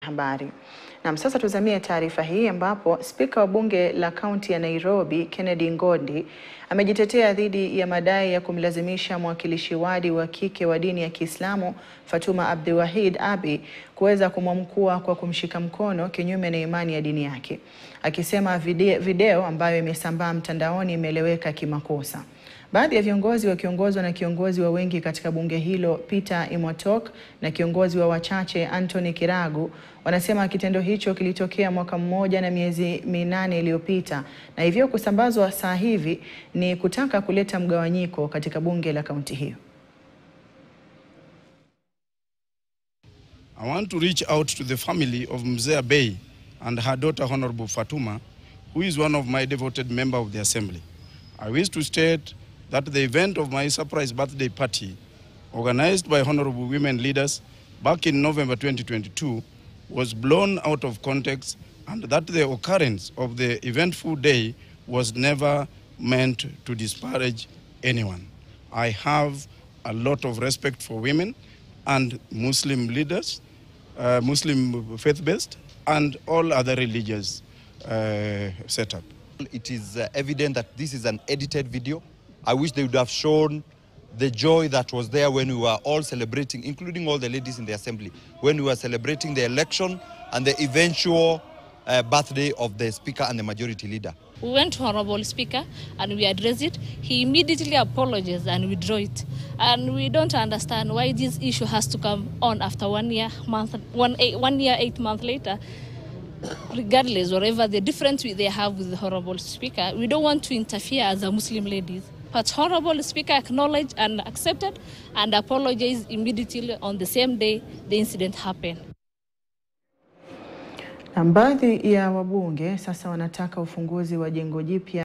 habari. Na sasa tuzamie taarifa hii ambapo spika wa bunge la kaunti ya Nairobi Kennedy Ngondi amejitetea dhidi ya madai ya kumlazimisha mwakilishi wadi wa kike wa dini ya Kiislamu Fatuma Abdiwahid Abi kuweza kumwamkua kwa kumshika mkono kinyume na imani ya dini yake, akisema video, video ambayo imesambaa mtandaoni imeeleweka kimakosa. Baadhi ya viongozi wakiongozwa na kiongozi wa wengi katika bunge hilo Peter Imotok na kiongozi wa wachache Anthony Kiragu wanasema kitendo hicho kilitokea mwaka mmoja na miezi minane iliyopita na hivyo kusambazwa saa hivi ni kutaka kuleta mgawanyiko katika bunge la kaunti hiyo. I want to reach out to the family of Mzee Bey and her daughter Honorable Fatuma, who is one of my devoted members of the assembly. I wish to state that the event of my surprise birthday party, organized by honorable women leaders back in November 2022, was blown out of context and that the occurrence of the eventful day was never meant to disparage anyone. I have a lot of respect for women and Muslim leaders, uh, Muslim faith-based, and all other religious uh, setup. It is uh, evident that this is an edited video. I wish they would have shown the joy that was there when we were all celebrating, including all the ladies in the assembly, when we were celebrating the election and the eventual uh, birthday of the speaker and the majority leader. We went to Honorable Speaker and we addressed it. He immediately apologized and withdrew it. And we don't understand why this issue has to come on after one year, month, one, eight, one year, eight months later. Regardless, whatever the difference we- they have with the Honorable Speaker, we don't want to interfere as a Muslim ladies. But Honorable Speaker acknowledged and accepted and apologized immediately on the same day the incident happened. Na baadhi ya wabunge sasa wanataka ufunguzi wa jengo jipya